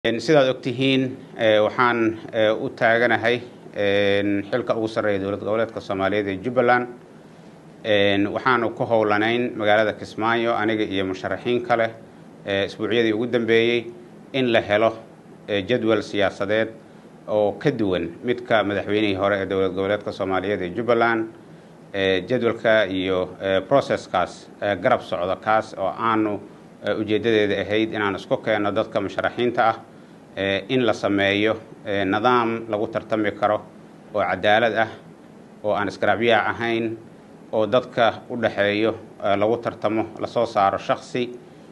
sidaad ogtihiin waxaan u taaganahay xilka ugu sarreeya dowlad goboleedka soomaaliyeed ee jubbaland waxaanu ku howlanayn magaalada kismaayo aniga iyo musharaxiin kale isbuucyadii ugu dambeeyey in la helo jadwal siyaasadeed oo ka duwan midka madaxweynihii hore ee dowlad goboleedka soomaaliyeed ee jubbaland jadwalka iyo processkaas garab socda kaas oo aanu ujeeddadeeda ahayd inaan isku keenno dadka musharaxiinta ah in la sameeyo nidaam lagu tartami karo oo cadaalad ah oo aan isgaraabyaac ahayn oo dadka u dhaxeeyo lagu tartamo lasoo saaro shaksi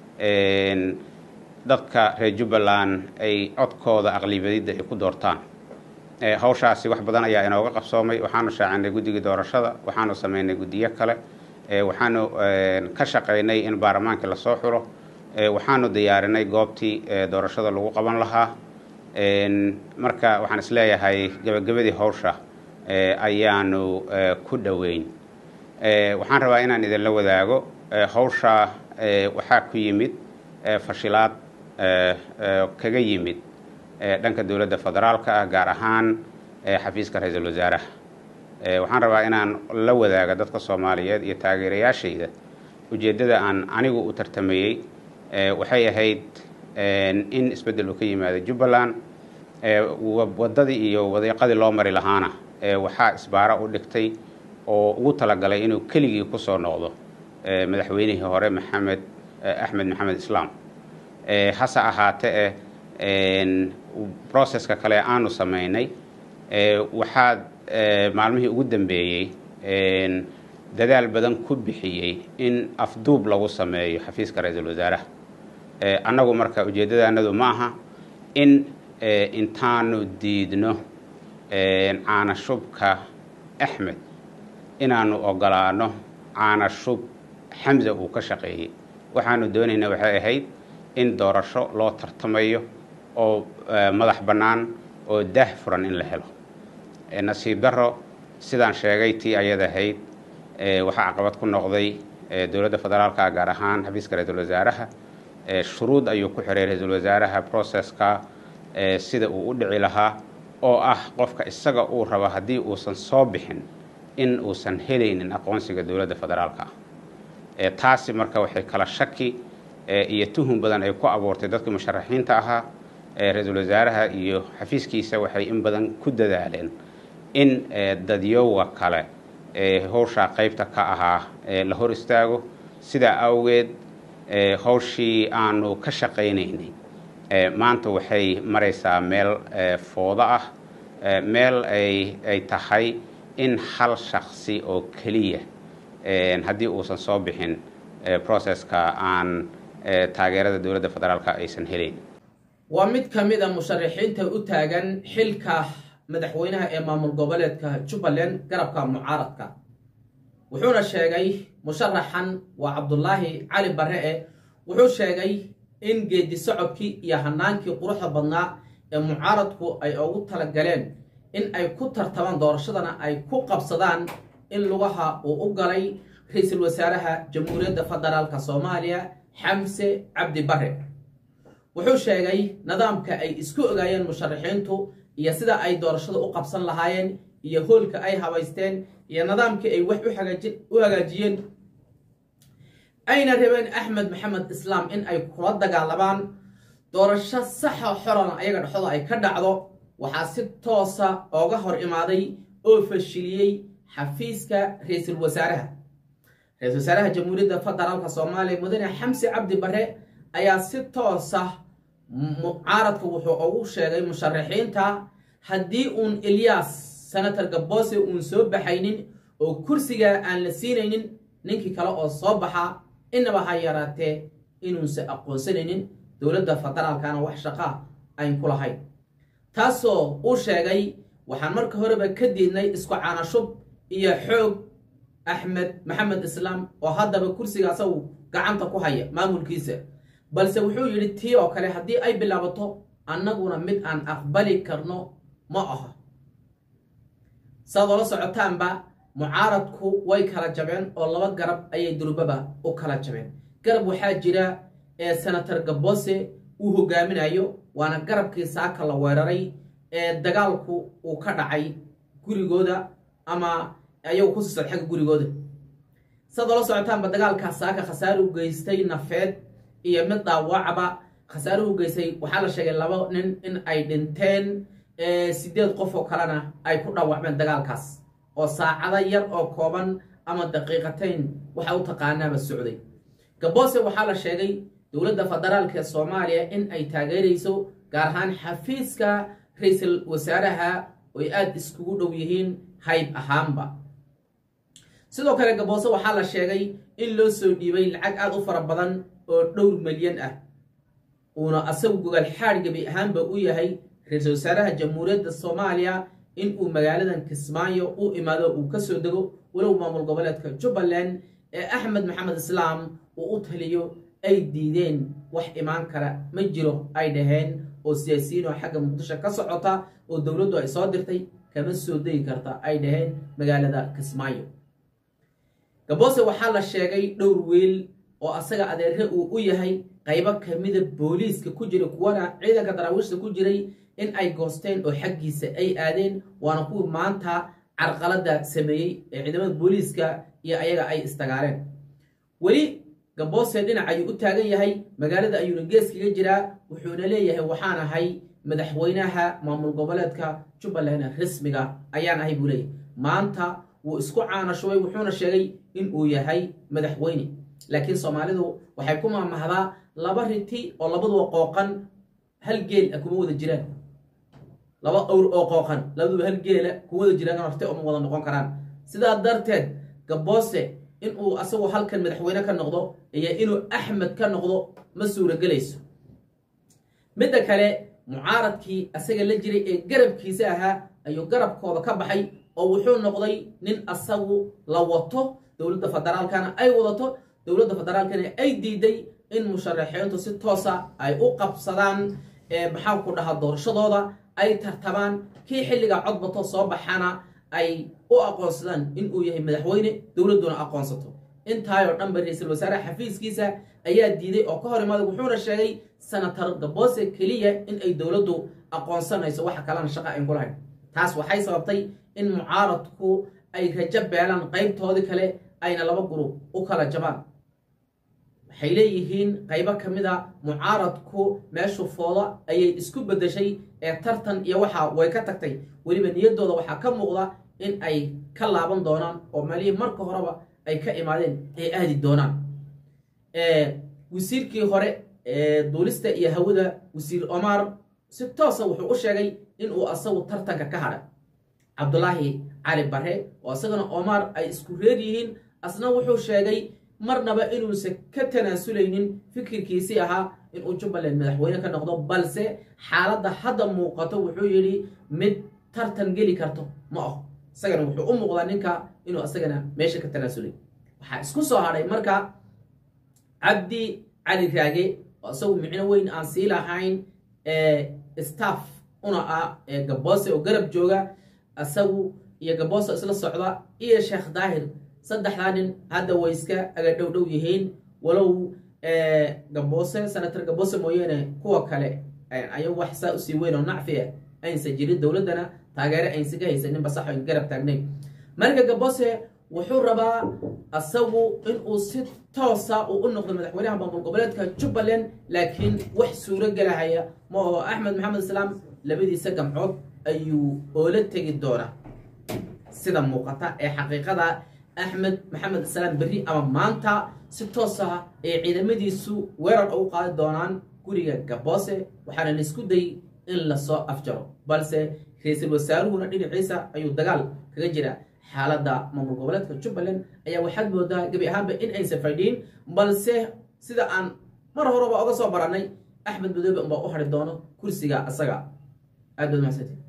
dadka reer jubbaland ay codkooda aqlibadidda ay ku doortaan hawshaasi wax badan ayaa inooga qabsoomay waxaanu shaacinay guddigii doorashada waxaanu sameynay guddiyo kale waxaanu ka shaqaynay in baarlamaankii lasoo xulo waxaanu diyaarinay goobtii doorashada lagu qaban lahaa marka waxaan isleeyahay gabagabadii hawsha ayaanu ku dhoweyn waxaan rabaa inaan idinla wadaago hawsha waxaa ku yimid fashilaad kaga yimid dhanka dowladda federaalka ah gaar ahaan xafiiska ra-iisul wasaaraha waxaan rabaa inaan la wadaaga dadka soomaaliyeed iyo taageerayaashayda ujeeddada aan anigu u tartamayey waxay ahayd in isbeddel uu ka yimaado jubbaland waddadii iyo wadiiqadii loo mari lahaana waxaa isbaara u dhigtay oo ugu talagalay inuu keligii ku soo noqdo madaxweynihii hore maxamed axmed maxamed islaam hase ahaatee processka kale aanu samaynay waxaad maalmihii ugu dambeeyey dadaal badan ku bixiyey in afduub lagu sameeyo xafiiska ra-iisul wasaaraha annagu marka ujeeddadaanadu ma aha in intaanu diidno caanashubka axmed inaanu ogolaano caanashub xamza uu ka shaqeeyey waxaanu doonaynaa waxay ahayd in doorasho loo tartamayo oo madax bannaan oo daah furan in la helo nasiib darro sidaan sheegay tii ayad ahayd waxaa caqabad ku noqday dowladda federaalka gaar ahaan xafiiska ra-iisul wasaaraha shuruud ayuu ku xiray ra-iisul wasaaraha processka sida uu u dhici lahaa oo ah qofka isaga uu rabo haddii uusan soo bixin in uusan helaynin aqoonsiga dowladda federaalka ah taasi marka waxay kala shaki iyo tuhun badan ay ku abuurtay dadkii musharaxiinta ahaa ra-iisul wasaaraha iyo xafiiskiisa waxay in badan ku dadaaleen in dadyowa kale howshaa qaybta ka ahaa la hor istaago sidaa awgeed howshii aanu ka shaqaynaynay maanta waxay maraysaa meel foodo ah meel ay tahay in hal shaksi oo keliya haddii uusan soo bixin processka aan taageerada dowladda federaalka aysan helayn waa mid ka mid a musharaxiinta u taagan xilka madaxweynaha ee maamul goboleedka jubbaland garabka mucaaradka wuxuuna sheegay musharaxan waa cabdulaahi cali barre e wuxuu sheegay in geedi socodkii iyo hanaankii quruxda badnaa ee mucaaradku ay ugu talagaleen in ay ku tartamaan doorashadana ay ku qabsadaan in lugaha uu u galay ra-iisul wasaaraha jamhuuriyadda federaalka soomaaliya xamse cabdi barre wuxuu sheegay nidaamka ay isku ogaayeen musharaxiintu iyo sida ay doorashada u qabsan lahaayeen iyo hoolka ay habaysteen iyo nidaamkii ay wax u hagaajiyeen ayna rabeen axmed maxamed islaam in ay kula dagaalamaan doorasho saxa xoran ayaga dhexdooda ay ka dhacdo waxaa si toosa ooga hor imaaday oo fashiliyey xafiiska ra-iisul wasaaraha ra-iisul wasaaraha jamhuuriyadda federaalka soomaaliya mudane xamsi cabdi barre ayaa si toosa mucaaradka wuxuu ugu sheegay musharaxiinta haddii uun eliyas senator gaboose uun soo baxaynin oo kursiga aan la siinaynin ninkii kale oo soo baxa inaba ha yaraatee inuunsa aqoonsanaynin dowladda federaalkana wax shaqaa ayn ku lahayn taasoo uu sheegay waxaan marka horeba ka diidnay isku caanashub iyo xoog axmed maxamed islaam oo haddaba kursiga asagu gacanta ku haya maamulkiisa balse wuxuu yidhi tii oo kale haddii ay bilaabato annaguna mid aan aqbali karno ma aha saad oola socotaanba mucaaradku way kala jabeen oo laba garab ayay durbaba u kala jabeen garab waxaa jira ee senator gabose uu hogaaminayo waana garabkii saaka la weeraray ee dagaalku uu ka dhacay gurigooda ama ayagu ku siisad xagga gurigooda sidaad ola socotaanba dagaalkaas saaka khasaare u geystay nafeed iyo mid dhaawacba khasaare u geystay waxaa la sheegay laba nin in ay dhinteen sideed qof oo kalena ay ku dhaawacmeen dagaalkaas oo saacado yar oo kooban ama daqiiqatayn waxa u taqaanaaba socday gaboose waxaa la sheegay dowladda federaalk ee soomaaliya in ay taageerayso gaar ahaan xafiiska ra-iisul wasaaraha oy aada iskugu dhow yihiin hayb ahaanba sidoo kale gaboose waxaa la sheegay in loo soo dhiibay lacag aada u fara badan oo dhowr milyan ah uuna asagu gogaal xaadh gebi ahaanba u yahay ra-iisul wasaaraha jamhuuriyadda soomaaliya in uu magaaladan kismaayo u imaado uu ka soo dego walow maamul goboleedka jubbaland ee axmed maxamed islaam uu u taliyo ay diideen wax imaan kara ma jiro ay dhaheen oo siyaasiyiin oo xagga muqdisho ka socota oo dowladdu ay soo dirtay kama soo degi karta ay dhaheen magaalada kismaayo gaboose waxaa la sheegay dhowr weel oo asaga adeere uu u yahay qaybo kamida booliiska ku jiray kuwana ciidanka daraawiishta ku jiray in ay goosteen oo xaggiisa ay aadeen waana kuwii maanta carqalada sameeyey ee ciidamada booliiska iyo ayaga ay istagaaleen weli gaboose dhinac ayuu u taagan yahay magaalada ayuuna gees kaga jiraa wuxuuna leeyahay waxaan ahay madaxweynaha maamul goboleedka jubbaland rasmiga ayaan ahay buu leeyahay maanta wuu isku caanashubay wuxuuna sheegay in uu yahay madaxweyne laakiin soomaalidu waxay ku maamahdaa laba riti oo labaduba qooqan hal geel ah kuma wada jiraan laba awr oo qooqan labaduba hal geela kuma wada jiraan horte uma wada noqon karaan sidaa darteed gaboose inuu asagu halkan madaxweyne ka noqdo iyo inuu axmed ka noqdo ma suuragelayso midda kale mucaaradkii asaga la jiray ee garabkiisa ahaa ayuu garabkooda ka baxay oo wuxuu noqday nin asagu la wato dowladda federaalkana ay wadato dowladda federaalkana ay diiday in musharaxiintu si toosa ay u qabsadaan maxaan ku dhahaa doorashadooda ay tartabaan kii xilliga codbato soo baxana ay u aqoonsadaan inuu yahay madaxweyne dowladduna aqoonsato intaayoo dhanba ra-iisul wasaare xafiiskiisa ayaa diiday oo ka hor imaaday wuxuuna sheegay senator gaboose keliya in ay dowladdu aqoonsanayso waxa kalena shaqa ayn kulahayn taas waxay sababtay in mucaaradku ay rajo beelaan qaybtoodii kale ayna laba gurub u kala jabaan waxay leeyihiin qaybo ka mid a mucaaradku meeshu fooda ayay isku beddeshay ee tartan iyo waxa way ka tagtay weliba niyaddooda waxaa ka muuqda in ay ka laaban doonaan oo meelihii marka horeba ay ka imaadeen ay aadi doonaan wasiirkii hore ee duulista iyo hawada wasiir omar si toosa wuxuu u sheegay inuu asagu tartanka ka hadhay cabdulaahi cali bare oo isagana omar ay isku reer yihiin asna wuxuu sheegay marnaba inuusan ka tanaasulaynin fikirkiisii ahaa inuu jubbaland madaxweyne ka noqdo balse xaaladda hadda muuqato wuxuu yidhi mid tartan geli karto ma aho isagana wuxuu u muuqdaa ninka inuu isagana meesha ka tanaasulay waxaa isku soo hadhay marka cabdi cali raage oo isagu micno weyn aan sii lahayn staff una ah gaboose oo garab jooga isagu iyo gaboose isla socda iyo sheekh daahir saddexdaa nin hadda way iska aga dhow dhow yihiin walow gaboose senator gaboose mooyeene kuwa kale ayagu wax saa usii weyn oo nacfi ah aynsan jirin dowladdana taageere aynsan ka haysanin basax ayn garab taagnayn marka gaboose wuxuu rabaa asagu inuu si toosa uu u noqdo madaxweynaha maamul goboleedka jubbaland laakiin wax suuro gelahaya ma aho axmed maxamed islaam labadiisa gamcood ayuu oola tegi doonaa sida muuqata ee xaqiiqada axmed maxamed islaam berri ama maanta si toosa ay ciidamadiisu weerar ugu qaadi doonaan guriga gaboose waxaana la isku dayy in lasoo afjaro balse ra-iisul wasaaruhuna dhinaciisa ayuu dagaal kaga jiraa xaaladda maamul goboleedka jubbaland ayaa waxaad moodaa gebi ahaanba in aysan fadhiin balse sida aan mar horeba oga soo barannay axmed madoobe unbaa u hadhi doono kursiga asaga aad baad mahadsanti